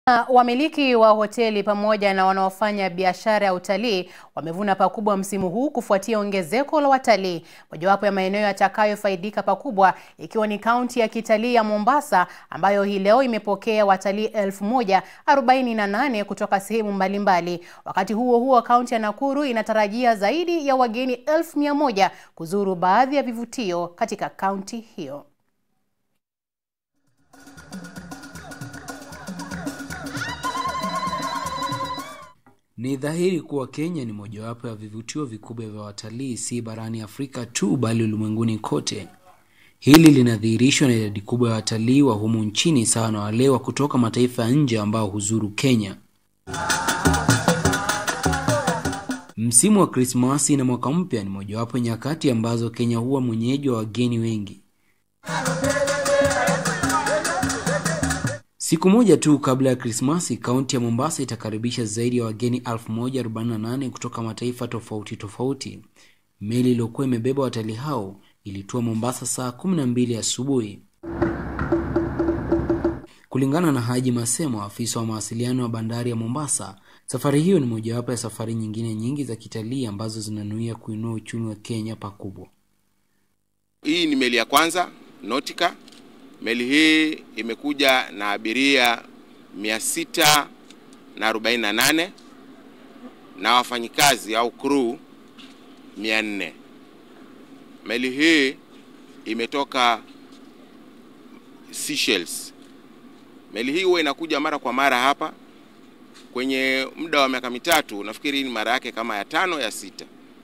Wamiliki wa hoteli pamoja na wanaofanya biashara ya utalii wamevuna pakubwa msimu huu kufuatia ongezeko la watalii. Mojawapo ya maeneo yatakayofaidika pakubwa ikiwa ni kaunti ya kitalii ya Mombasa ambayo hii leo imepokea watalii elfu moja arobaini na nane kutoka sehemu mbalimbali. Wakati huo huo, kaunti ya Nakuru inatarajia zaidi ya wageni elfu mia moja kuzuru baadhi ya vivutio katika kaunti hiyo. Ni dhahiri kuwa Kenya ni mojawapo ya vivutio vikubwa vya watalii si barani Afrika tu bali ulimwenguni kote. Hili linadhihirishwa na idadi kubwa ya watalii wa humu nchini sawa na wale wa kutoka mataifa ya nje ambao huzuru Kenya. Msimu wa Krismasi na mwaka mpya ni mojawapo nyakati ambazo Kenya huwa mwenyeji wa wageni wengi. Siku moja tu kabla ya Krismasi, kaunti ya Mombasa itakaribisha zaidi ya wageni 1048 kutoka mataifa tofauti tofauti. Meli iliyokuwa imebeba watalii hao ilitua Mombasa saa 12 asubuhi. Kulingana na Haji Masemo, afisa wa mawasiliano wa bandari ya Mombasa, safari hiyo ni mojawapo ya safari nyingine nyingi za kitalii ambazo zinanuia kuinua uchumi wa Kenya pakubwa. Hii ni meli ya kwanza Nautica. Meli hii imekuja na abiria 648 na wafanyikazi au crew 400. Meli hii imetoka Seychelles. Meli hii huwa inakuja mara kwa mara hapa kwenye muda wa miaka mitatu, nafikiri ni mara yake kama ya tano ya sita.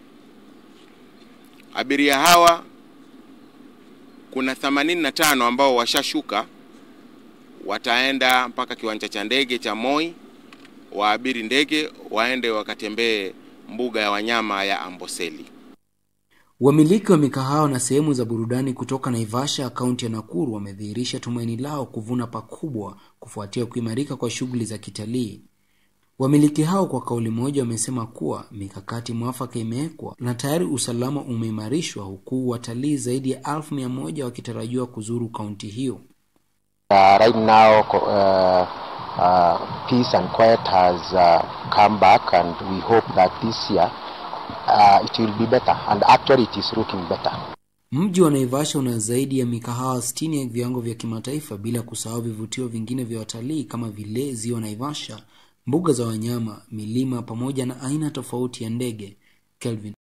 Abiria hawa kuna 85 ambao washashuka, wataenda mpaka kiwanja cha ndege cha Moi, waabiri ndege waende wakatembee mbuga ya wanyama ya Amboseli. Wamiliki wa mikahawa na sehemu za burudani kutoka Naivasha, kaunti ya Nakuru, wamedhihirisha tumaini lao kuvuna pakubwa kufuatia kuimarika kwa shughuli za kitalii. Wamiliki hao kwa kauli moja wamesema kuwa mikakati mwafaka imewekwa na tayari usalama umeimarishwa, huku watalii zaidi ya elfu mia moja wakitarajiwa kuzuru kaunti hiyo. Uh, right now uh, uh, peace and quiet has uh, come back and we hope that this year uh, it will be better and actually it is looking better. Mji wa Naivasha una zaidi ya mikahawa 60 ya viwango vya kimataifa bila kusahau vivutio vingine vya watalii kama vile ziwa Naivasha, mbuga za wanyama, milima pamoja na aina tofauti ya ndege. Kelvin